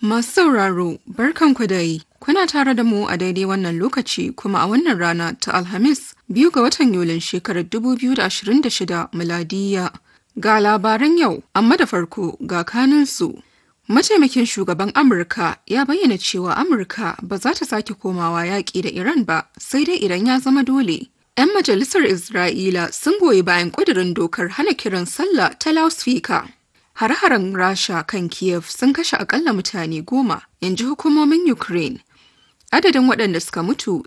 Masu sauraro, barkanku da yi. Kuna tare da mu a daidai wannan lokaci kuma a wannan rana ta Alhamis biyu ga watan Yulin shekarar 2026 miladiya. Ga labaran yau, amma da farko ga kanunsu. Mataimakin shugaban Amurka ya bayyana cewa Amurka ba za ta sake komawa yaƙi da Iran ba, sai dai idan ya zama dole. 'Yan majalisar Isra'ila sun goyi bayan ƙudurin dokar hana kiran sallah ta loudspeaker. Hare-haren Rasha kan Kiev sun kashe akalla mutane goma, in ji hukumomin Ukraine. Adadin waɗanda suka mutu